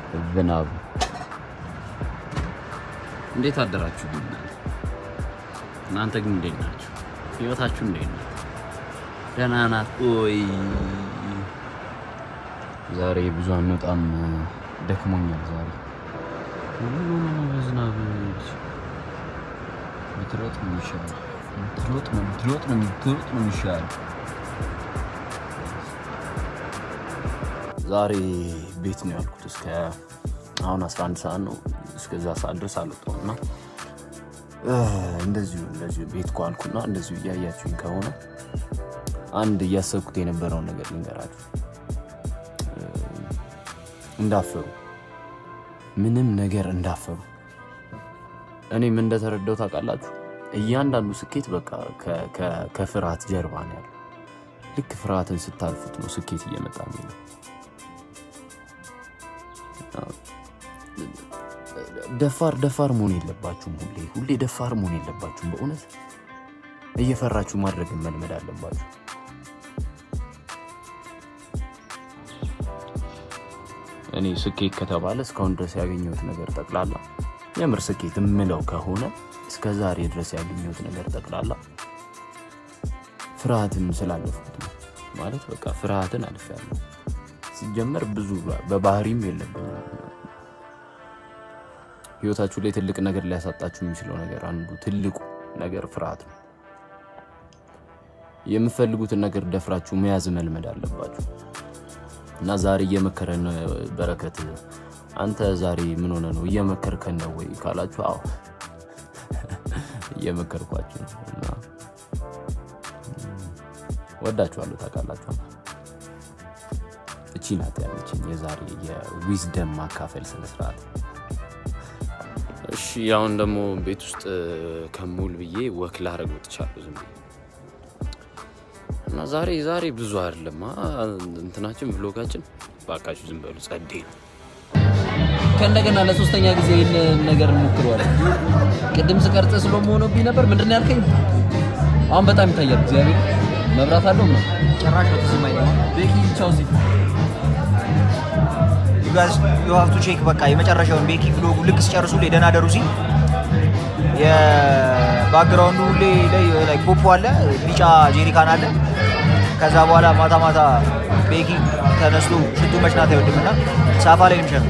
ዝናብ እንዴት አደራችሁ? እናንተ ግን እንዴት ናችሁ? ህይወታችሁ እንዴት ናት? ደህና ናት? ኦይ ዛሬ ብዙ አንወጣም፣ ደክሞኛል ዛሬ በዝናብ ብትሮጥ ነው የሚሻለው። ብትሮጥ ነው ብትሮጥ ነው ብትሮጥ ነው የሚሻለው። ዛሬ ቤት ነው ያልኩት። እስከ አሁን 11 ሰዓት ነው። እስከዛ ሰዓት ድረስ አልወጣሁም እና እንደዚሁ እንደዚሁ ቤት ኳልኩና እንደዚሁ እያያችሁኝ ከሆነ አንድ እያሰብኩት የነበረውን ነገር ልንገራችሁ። እንዳፈሩ ምንም ነገር እንዳፈሩ። እኔ ምን እንደተረዳው ታውቃላችሁ? እያንዳንዱ ስኬት በቃ ከፍርሃት ጀርባ ነው ያለው። ልክ ፍርሃትን ስታልፉት ነው ስኬት እየመጣ ነው። ደፋር ደፋር መሆን የለባችሁም። ሁሌ ሁሌ ደፋር መሆን የለባችሁም። በእውነት እየፈራችሁ ማድረግን መልመድ አለባችሁ። እኔ ስኬት ከተባለ እስካሁን ድረስ ያገኘሁት ነገር ጠቅላላ የምር ስኬት የምለው ከሆነ እስከ ዛሬ ድረስ ያገኘሁት ነገር ጠቅላላ ፍርሃትን ስላለፍኩት ነው። ማለት በቃ ፍርሃትን አልፌያለሁ። ሲጀመር ብዙ በባህሪም የለብኝም። ህይወታችሁ ላይ ትልቅ ነገር ሊያሳጣችሁ የሚችለው ነገር አንዱ ትልቁ ነገር ፍርሃት ነው። የምፈልጉትን ነገር ደፍራችሁ መያዝ መልመድ አለባችሁ። እና ዛሬ እየመከረን በረከት፣ አንተ ዛሬ ምን ሆነ ነው እየመከርከን ነው ወይ ካላችሁ፣ አዎ እየመከርኳችሁ ነው። እና ወዳችኋለሁ፣ ታውቃላችሁ። እቺ ናት ያለችኝ የዛሬ የዊዝደም ማካፈል ስነስርዓት። እሺ አሁን ደግሞ ቤት ውስጥ ከሙል ብዬ ወክ ላረግ ወጥቻለሁ ዝም ብዬ እና ዛሬ ዛሬ ብዙ አይደለም እንትናችን ብሎጋችን ባካችሁ ዝም በሉ ጸዴ ነው። ከእንደገና ለሶስተኛ ጊዜ ይህን ነገር እንሞክረዋለን። ቅድም ስቀርጽ ስለመሆነብኝ ነበር። ምንድን ነው ያልከኝ? አሁን በጣም ይታያል። እግዚአብሔር መብራት አለው ነው ጭራሽ በተሰማኝ ነው። ቤኪ ቻው ሲል you guys you have to check በቃ የመጨረሻውን ቤኪ ብሎጉ ልክ ሲጨርሱ ላይ ደህና ደሩ ሲል የባክግራውንዱ ሁሌ ላይ ላይ ፖፖ አለ፣ ቢጫ ጄሪካን አለ። ከዛ በኋላ ማታ ማታ ቤኪ ተነስቶ ሽቱ መሽናት አይወድምና ሳፋ ላይ ነው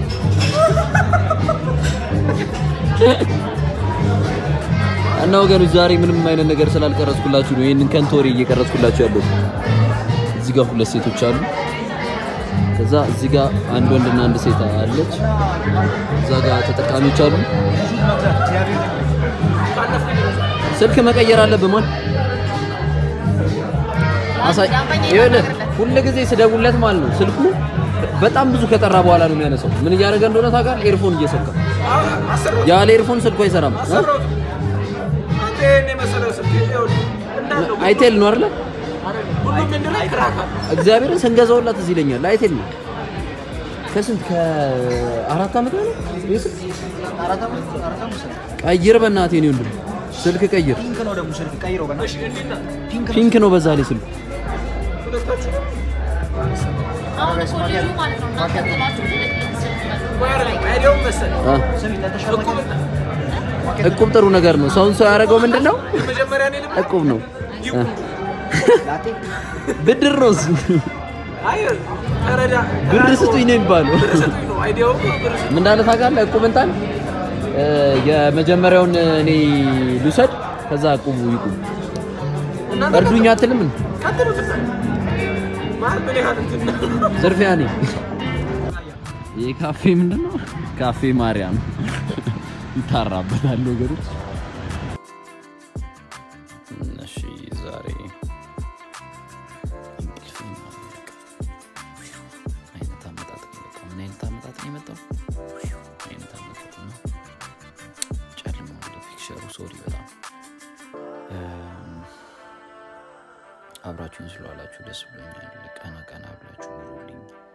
እና ወገኖች ዛሬ ምንም አይነት ነገር ስላልቀረጽኩላችሁ ነው ይህንን ከንቶሪ እየቀረጽኩላችሁ ያለው። እዚህ ጋር ሁለት ሴቶች አሉ። ከዛ እዚህ ጋር አንድ ወንድና አንድ ሴት አለች። እዛ ጋር ተጠቃሚዎች አሉ። ስልክ መቀየር አለብህ ማን አሳይ ይኸውልህ፣ ሁል ጊዜ ስደውለት ማለት ነው ስልኩ በጣም ብዙ ከጠራ በኋላ ነው የሚያነሳው። ምን እያደረገ እንደሆነ ታውቃለህ? ኤርፎን እየሰካ ያለ ኤርፎን ስልኩ አይሰራም። አይቴል ነው አይደለ? እግዚአብሔርን ስንገዛውላት እዚህ ይለኛል። አይቴል ነው ከስንት ከአራት ዓመት ነው ቀይር፣ በእናትህ ነው ወንድም ስልክ ቀይር። ፒንክ ነው ደግሞ ስልክ ቀይረው በእናትህ ፒንክ ነው በዛ ላይ ስልኩ አሁን እኮ ልጁ ማለት ነው እናንተ ጥላችሁ እቁብ ጥሩ ነገር ነው። ሰውን ሰው ያደረገው ምንድን ነው? እቁብ ነው። ብድር ነው እሱ። ብር ስጡኝ ነው የሚባለው። ምን እንዳለ ታውቃለህ? እቁብ እንጣል የመጀመሪያውን እኔ ልውሰድ፣ ከዛ እቁቡ ይቁም። እርዱኝ አትልም እንዴ? ዝርፊያ ነኝ። ይህ ካፌ ምንድን ነው? ካፌ ማርያም ይታራበታል ወገኖች። እሺ ዛሬ እንቅልፌን አለቀ። አይነት አመጣጥ ነው የመጣው። ምን አይነት አመጣጥ ነው የመጣው? አይነት አመጣጥ ነው። ጨልሟል ፒክቸሩ። ሶሪ በጣም እም፣ አብራችሁኝ ስለዋላችሁ ደስ ብሎኛል። ቀና ቀና ብላችሁ ኑሩልኝ።